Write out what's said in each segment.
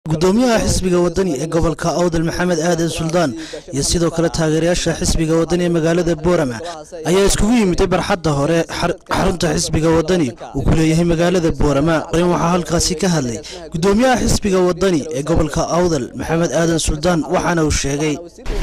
gudoomiyaha xisbiga wadani ee gobolka awdal maxamed aadan suldaan iyo sidoo kale taageerayaasha xisbiga wadani ee magaalada boorama ayaa iskugu yimiday barxadda hore xarunta xisbiga wadani uu ku leeyahay magaalada boorama in waxaa halkaasi ka hadlay gudoomiyaha xisbiga wadani ee gobolka awdal maxamed aadan suldaan waxaana uu sheegay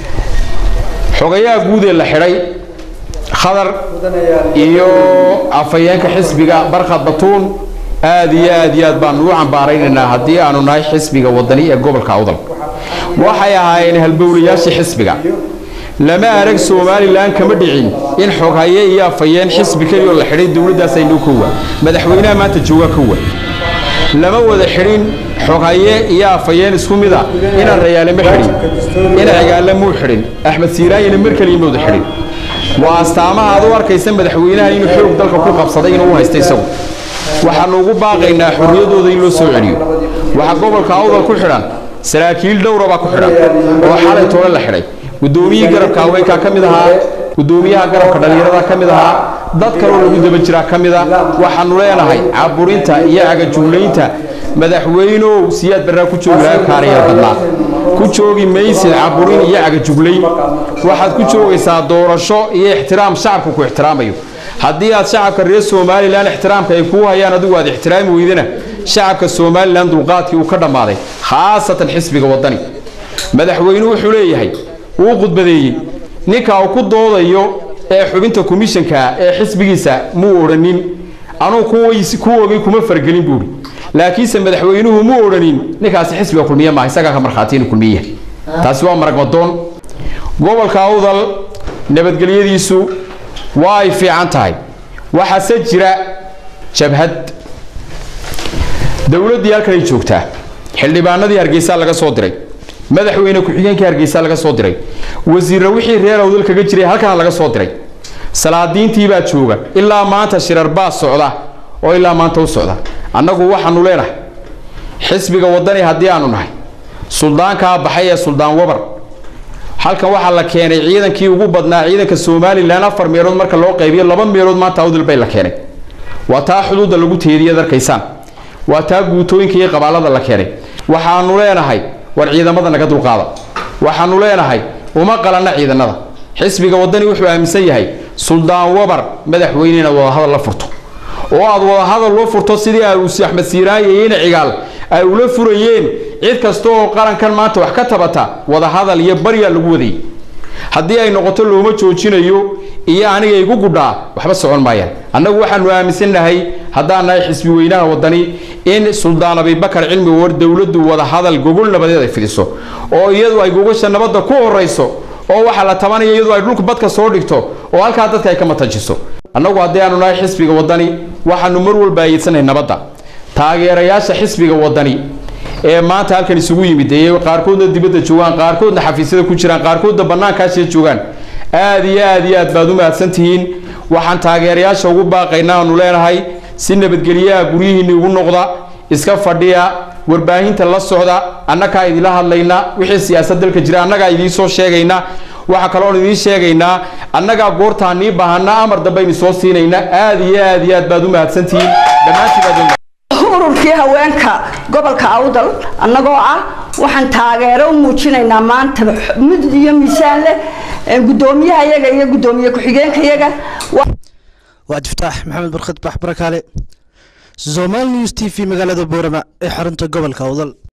xogayaha guud ee la xidhay khadar iyo afhayeenka xisbiga barkhad batuun aad iyo aad iyo aad baanu u cambaaraynaynaa haddii aanu nahay xisbiga wadani ee gobolka awdal waxay ahaayeen halbowlayaashii xisbiga lama arag somalilan kama dhicin in xoghaye iyo afhayeen xisbi kelioo la xidhay dowladdaas aynuu kowa madaxweynaha maanta jooga kowa lama wada xidhin xoghaye iyo afhayeen isku mida inaan rayaale ma xidhin ina cigaale muu xidhin axmed siiraanyina mar keliya mawda xidhin waa astaamaha aad u arkaysa madaxweynaha inuu xoog dalka ku qabsaday inuu u haysta isagu waxaanu ugu baaqaynaa xorriyadooda in loo soo celiyo waxaa gobolka awdal ku xidhan saraakiil dhowra baa ku xidhan oo xalay toole la xidhay gudoomiyihii garabka haweenkaa ka mid ahaa gudoomiyaha garabka dhallinyarada ka mid ahaa dad kaloo lagu daba jiraa ka mid a waxaanu leenahay caburinta iyo cagajuulaynta madaxweynow siyaad barraa ku joogi lahaa kaarayar badnaa ku joogi maysid caburin iyo cagajuglayn waxaad ku joogaysaa doorasho iyo ixtiraam shacabku ku ixtiraamayo haddii aad shacabka reer somalilan ixtiraamka ay kuu hayaan adigu aad ixtiraami weydana shacabka somalilan dulqaadkii uu ka dhammaaday khaasatan xisbiga wadani madaxweynuhu wuxuu leeyahay wuu khudbadeeyey ninka uu ku doodayo ee xubinta komishanka ee xisbigiisa muu odhanin anuu kuwogay kuma fargelin buuhi laakiinse madaxweynuhu muu odhanin ninkaasi xisbiga kulmiye maaha isagaa ka markhaati inuu kulmiye taasi waa maragmadoon gobolka awdal nabadgelyadiisu waa ay fiican tahay waxaase jira jabhad dowladdii halkanay joogtaa xildhibaanadii hargeysa laga soo diray madaxweyne ku-xigeenkii hargeysa laga soo diray wasiirra wixii reer awdal kaga jiray halkana laga soo diray salaadiintii baa jooga ilaa maanta shirar baa socda oo ilaa maanta u socda annagu waxaanu leenahay xisbiga wadani haddii aanu nahay suldaankaa baxay ee suldaan wabar halkan waxaa la keenay ciidankii ugu badnaa ciidanka somalilan afar meelood marka loo qaybiyo laba meelood maanta awdal bay la keenay waa taa xuduudda lagu teediyaad arkaysaan waa taa guutooyinka iyo qabaalada la keenay waxaanu leenahay war ciidamada naga dulqaada waxaanu leenahay uma qalanna ciidanada xisbiga wadani wuxuu aaminsan yahay suldaan wabar madaxweyne inaad wadahadal la furto oo aad wadahadal loo furto sidii aruusi axmed siiraanya iyo ina cigaal ay ula furayeen cid kasta oo qarankan maanta wax ka tabata wadahadal iyo baryaa lagu wadayay haddii ay noqoto looma joojinayo iyo aniga igu gudhaa waxba socon maayaan annagu waxaanu aaminsannahay haddaan nahay xisbi weynaha wadani in suldaan abibakar cilmi war dowladdu wadahadal gogol nabadeed ay fidiso oo iyadu ay gogasha nabadda ku horayso oo waxaa la tabanaya iyadu ay dhulka badka soo dhigto oo halkaa dadka ay ka matajiso annagu haddii aanu nahay xisbiga wadani waxaanu mar walba ayeedsanay nabadda taageerayaasha xisbiga wadani ee maanta halkan isugu yimid ee qaarkoodna dibadda joogaan qaarkoodna xafiisyada ku jiraan qaarkoodna bannaankaasiya joogaan aad iyo aad iyo aad baad u mahadsan tihiin waxaan taageerayaasha ugu baaqaynaa aanu leenahay si nabadgelyaha guryihiinni ugu noqda iska fadhiya warbaahinta la socda annagaa idinla hadlayna wixii siyaasad dalka jira annagaa idiin soo sheegayna waxaa kaloon idiin sheegaynaa annagaa goortaan nii baahana amar dambaynu soo siinayna aad iyo aad iyo aad baad u mahadsantihiin dhammaantiin ururkii haweenka gobolka awdal annagoo ah waxaan taageero u muujinaynaa maanta mid iyo miisaan leh gudoomiyaha iyaga iyo gudoomiye ku-xigeenka iyaga waa diftaax maxamed barkhad bax barakaale somal news t v magaalada boorama ee xarunta gobolka awdal